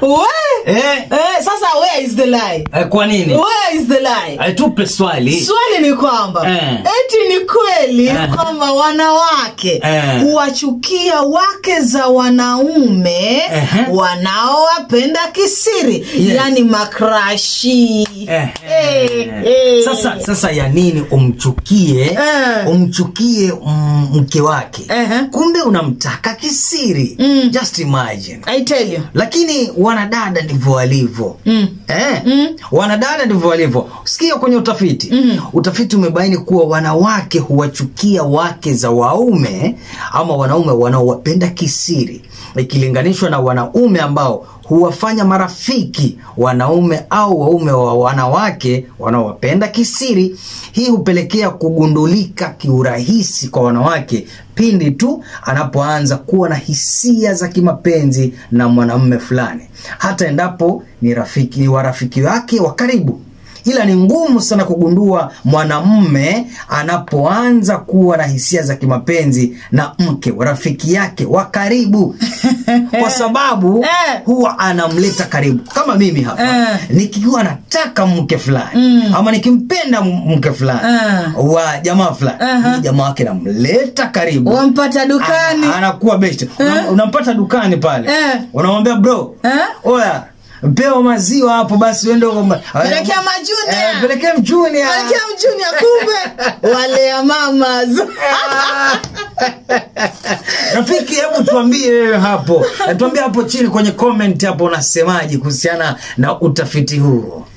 We? eh, Eh, sasa where is the lie? eh, kwa nini Where is the lie? Eh, tupe swali swali ni kwamba Eh. eti ni kweli Eh. kwamba wanawake Eh. huwachukia wake za wanaume Ehe. wanaowapenda kisiri Yes. yani makrashi Eh, Eh, eh. sasa sasa ya nini umchukie Eh. umchukie mm, mke wake Ehe. kumbe unamtaka kisiri Mm. just imagine I tell you. lakini wanadada ndivyo walivyo Mm. eh? Mm. wanadada ndivyo walivyo sikia kwenye utafiti Mm. utafiti umebaini kuwa wanawake huwachukia wake za waume ama wanaume wanaowapenda kisiri ikilinganishwa na wanaume ambao huwafanya marafiki wanaume au waume wa wanawake wanaowapenda kisiri hii hupelekea kugundulika kiurahisi kwa wanawake pindi tu anapoanza kuwa na hisia za kimapenzi na mwanamume fulani hata endapo ni rafiki ni warafiki wake wa karibu ila ni ngumu sana kugundua mwanamume anapoanza kuwa na hisia za kimapenzi na mke wa rafiki yake wa karibu kwa sababu Eh. huwa anamleta karibu kama mimi hapa Eh. nikiwa nataka mke fulani Mm. ama nikimpenda m- mke fulani Eh. wa jamaa fulani Aha. uh jamaa wake namleta karibu wampata dukani Ana- anakuwa best Unam- unampata dukani pale Eh. unamwambia bro Eh? oya pewa maziwa hapo basi uende uka- Pelekea majunia. Eh, pelekea mjunia Malkia mjunia kumbe wale ya mamas rafiki hebu tuambie wewe hapo Eh, tuambie hapo chini kwenye comment hapo unasemaje kuhusiana na utafiti huu